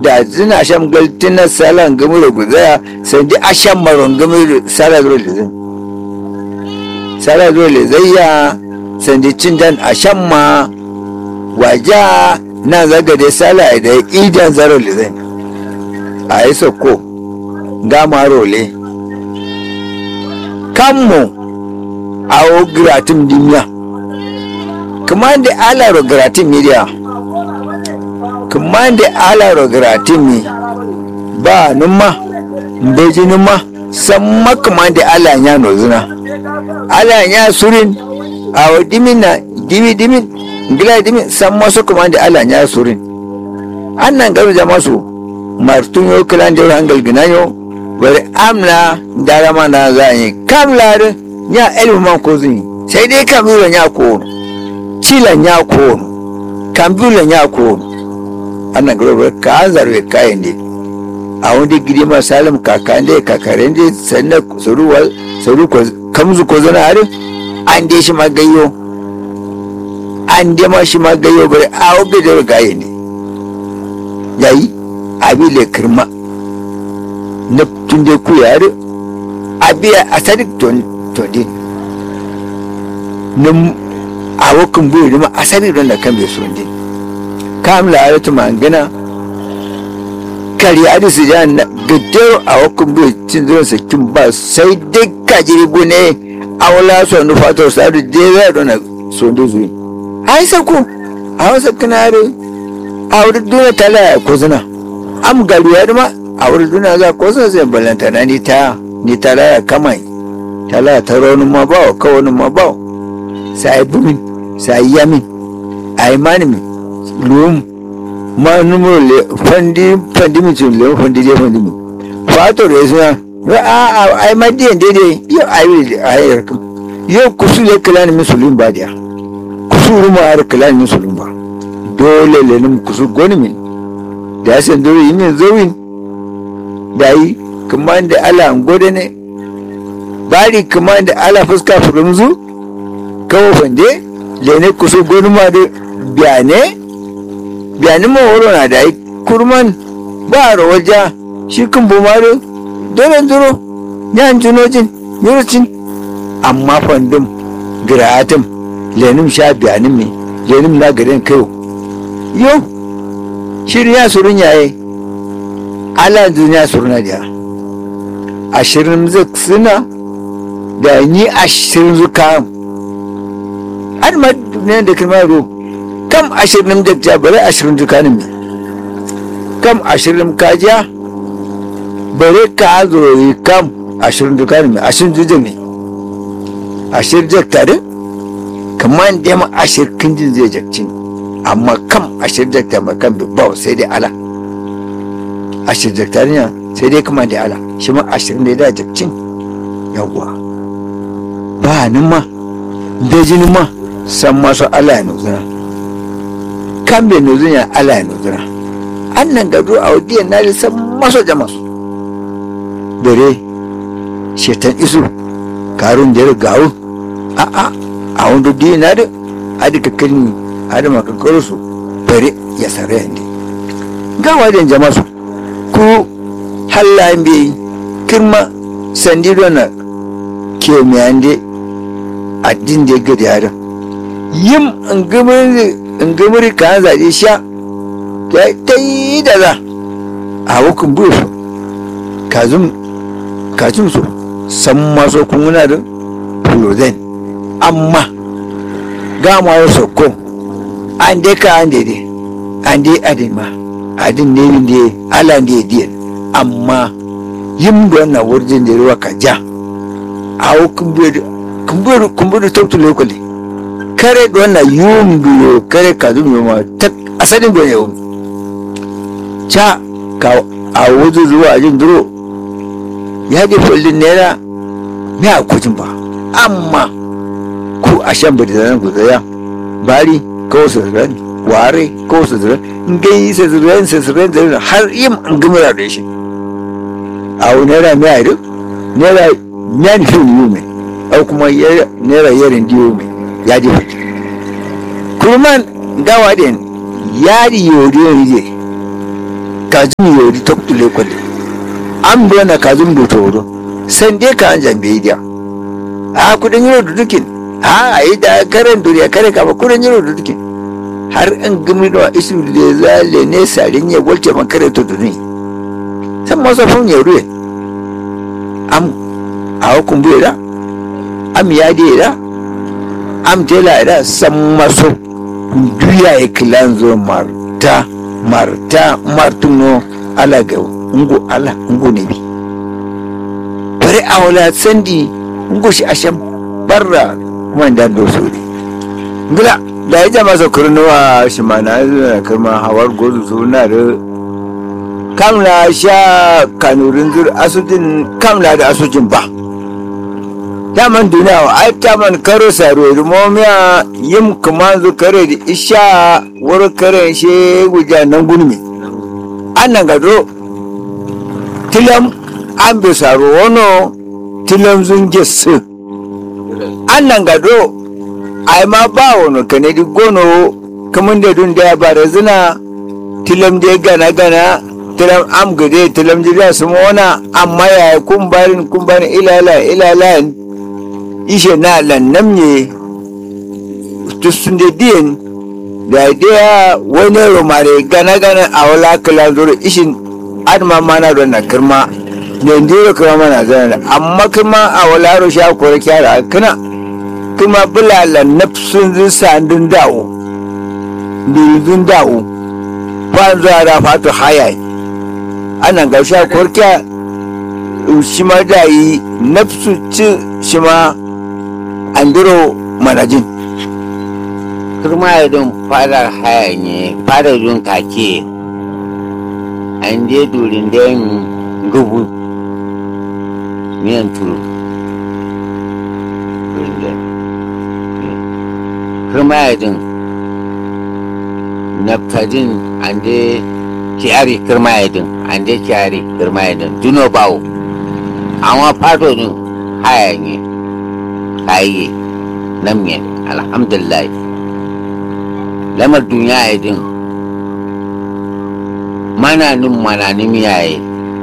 da zina asham galtina salan gamu da guzaya sandi asham maron gamu da sala zuwa da zai sala zuwa da zai ya sandi cin dan asham ma waja na zaga da sala da idan zaro da zai a yi soko gama role kanmu a o gratin dimiya kuma da ala ro gratin media kuma da ala ro gratin mi ba numa mbeji numa samma kuma da ala ya no zina ala ya surin a o dimina dimi dimin gila dimin samma su kuma da ala ya surin annan garu jama su martun yo kilan jawar hangal ginayo bari amna darama na za yi kam larin ya elmu man ko zini sai dai kabilan ya ko cilan ya ko kambulan ya ko annan garo ka an zarwe kayan ne a wani gidi ma salim kakan da kakaren da sannan saruwa saru ko kamzu ko zana har an dai shi magayyo an dai ma shi magayyo bari a obi da gaye ne yayi abi le kirma na tunde ku yare abi a sadik ton todin nim awokin bu rima asali don da kan bai so din kam la ayatu mangana kari adi su ja na gaddero awokin bu cin zuwa sakin ba sai dai kajiri bu ne awla so nu fato sa da je za don so ndo zuwi ai sako a wasa kanare a wurin duna tala ko zina am galu ya ma a wurin duna za ko zina zai balanta na ni ta ni tala ya kamai tala ta raunin ma ba ka wani ma ba sai bumin sai yamin ai mani mi lum ma numero le fandi fandi mi tun le fandi je fandi mi fato re suna a a ai ma de de de yo ai ai yarkum yo kusu le kalani musulun ba dia kusu ruma har kalani musulun ba dole le nim kusu goni min da san dole yin zawin dai kuma da ala gode ne bari kuma da ala fuska furumzu kawo fande lene kusa gonuma da biyane biyane ma wuro na da kurman ba rawaja shi kan bumare dole duro yan junojin yurucin amma fandum giratin lenim sha biyanin me lenim na garin kayo yo shirya surun yaye ala duniya suruna da ashirin zai suna da ni ashirin zuka har ma ne da kalma ro kam ashirin da ja bare ashirin zuka ne kam ashirin kajiya bare ka zo kam ashirin zuka ne ashirin zuka ne ashirin zai tare kamar da ma ashirin kinjin zai jakcin amma kam ashirin zai tare kan ba sai dai ala ashirin zai tare ne sai dai kuma da ala shi ma ashirin da ya da jakcin yawwa ba ni ma da jini ma san masu ala ya nuzura kan bai nuzura ya ala ya nuzura an nan gado a wadiyar na san masu jama su dare shetan isu karun da ya gawo a a a wanda diya na da a da kakkarin a da makakar su bare ya sarai yadda gawa da jama su ku hallayen bai kirma sandi na ke miyande addin da ya gada yaran yin ingamiri ka zaɗe sha ya ta yi da za a hukun bush kazum kazum su san maso kuna da fulozen amma gama ya sokko an dai ka an daidai an dai adin ma adin ne yin da ala da ya amma yin da wannan wurin da ruwa ka ja a hukun bush kumburu kumburu tautu lokali kare dona yumbiyo kare kadum yoma tak asalin gwa yau cha ka a wuzu zuwa ajin duro ya di follin nera me a kujin ba amma ku a shan bada zanen ku tsaya bari ko su ziran ware ko su ziran ngai su ziran su ziran ziran har yin an gumura da shi a wani nera me a yi nera nyan fi yi mai au kuma naira yarin diyo mai ya di kurman gawa den yari yori rije kajin yori ta kule kwale an bi na kajin buta wuro san dai ka an jambe dia a kudin yiro dudukin a yi da karen duniya kare kama kudin yiro dudukin har an gami da isu da zale ne sarin ya walte makare to duni san masa fun ya ruwe am a hukun bai da am ya da am tela da san maso duya ya kilan zo marta marta martuno ala ga ungu ala ungu ne bi bari a wala sandi ungu shi asham barra kuma da doso ne gila da ya jama sa kurnuwa shi ma na zuwa kama hawar gozu suna da kamla sha kanurin zur asudin kamla da asujin ba daman duniya wa ai taman karo saro rumomiya yim kuma zu kare da isha wuri kare she guja nan gulmi annan gado tilam an bi saro wano tilam zun gesu annan gado ai ma ba wani kanadi gono kamun da dun da ya bara zina tilam da gana gana tilam am gade tilam da su mona amma ya kumbarin kumbarin ilala ilala ishe na lannam ne tusun da diyan da daya wani romare gana gana a wala kala zuru ishin adma mana don na kirma ne ndiro kirma mana zana amma kirma a wala ro sha kore kyara kana kuma bulala nafsun zin sandun da'o birzun da'o kwan zuwa da fatu hayayi ana ga sha korkya shi ma da yi nafsu ci shi ma andiro manajin kirma don fadar haya ne fadar don kake an je durin da yin gubu miyan turu kirma don naftadin an je kiyari kirma don an je kiyari kirma don duno bawo amma fado din haya ne kayi nan ne alhamdulillah lamar duniya ya din mananin mananin yaye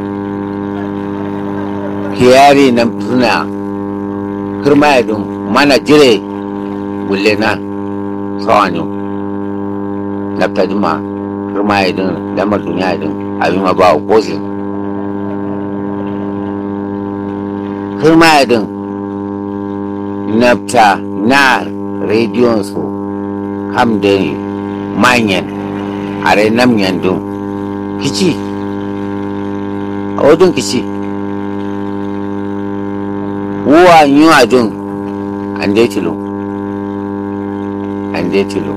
kiyari nan suna kirma ya din mana jire wulle na tsawanin naftadima kirma ya din lamar duniya ya din abin ma ba wa kosin kirma ya din nafta na rediyon su hamdani manyan are nam yandun kici a wadun kici wuwa yi adun an dai tilo an dai tilo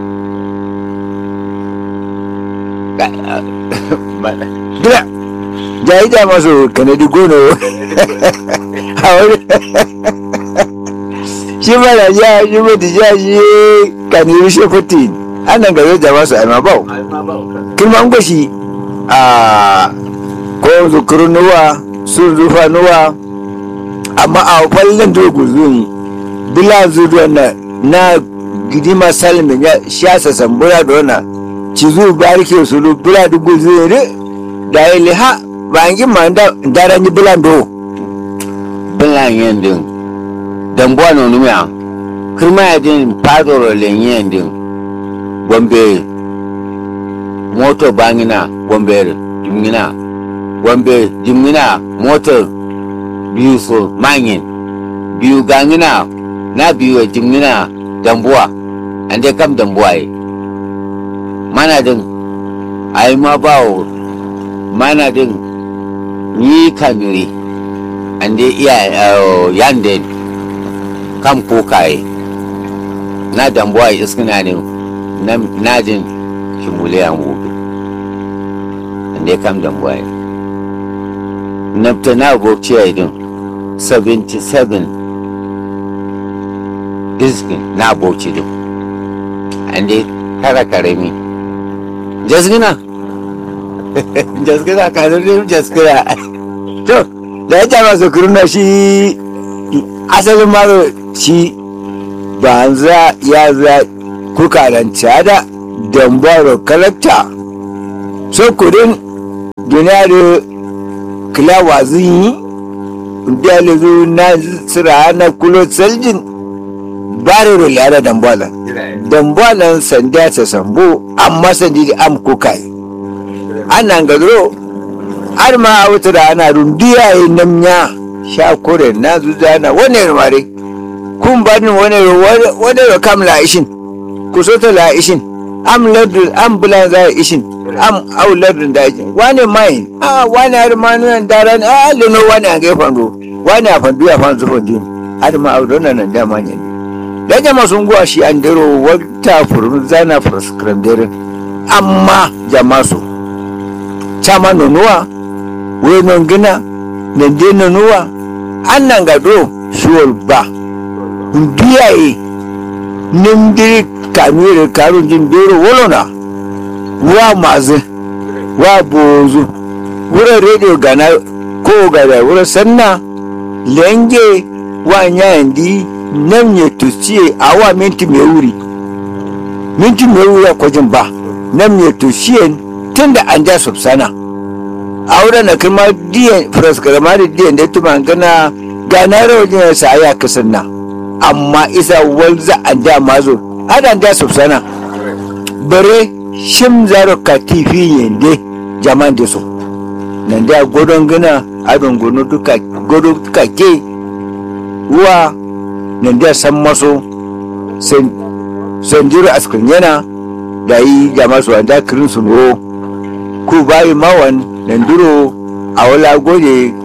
gila jayi da masu kanadi gono a wani shi mana ya shi mutu ya shi kaniri shi kuti annan gare da masu almabau kirman gwashi a ko zukuru nuwa sun zufa nuwa amma a kwallon dogo zuni bila zuwa na na gidima salmin ya shasa sambura da wana cizu barike su lu bila dugu zuri da ya liha ba an gima daren yi bilan do bilan yin din dambuwa na numiya kirma ya din fadoro lenyen din gombe moto bangina gombe jimgina gombe jimgina moto biyu so manyin biyu gangina na biyu jimgina dambuwa an dai kam dambuwa yi mana din ai ma bawo mana din ni kamiri an dai iya yanden kam kokaye na dambuwa iskina ne na jin shimuliyan gobe inda kam dambuwa ne nafta na bauchi ya idin 77 diskin na bauchi din inda kara karami jasgina jasgina kanurin jasgina to da ya jama su kuruna shi asalin maro shi ba za ya za kuka da cada dambaro kalakta so kudin duniya da kila wazin yi biya le zo na sira na kulo saljin bare ro lara dambwala dambwalan sanda ta sambo amma sandi da am kukai anan gadro har ma a wata da ana rundiya yi namnya sha kore na zuza na wani mare kun ba ni wani wani ro kam la ishin ku so ta la ishin am ladul am bulan za ishin am au ladul da ishin wani mai a wani har ma nan daran a leno wani a gefen ro wani a fandu ya fan zufan din har ma au dona nan da manyan da jama sun guwa shi an dero wata furun zana furskranderin amma jama su chama nonuwa we non gina nende nonuwa an nan gado shuwal ba ndiyaye nimdiri kamire karun jin doro wolona wa mazi wa bozu wura radio gana ko gada wura sanna lenge wa nyandi nam ye tusiye awa minti me wuri minti me wuri a kwajin ba nam ye tusiye tunda an ja subsana aure na kuma diyan fraskarama diyan da tuma gana gana rawajin sa ya kasan na amma isa walza an da mazo adan da subsana bare shim zaro ka tifi yende jaman da so nan da godon gana adon gono duka godo duka ke wa nan da san maso san san jiro askrin yana da yi jama su da kirin su no ku bayi mawan nan duro a wala gode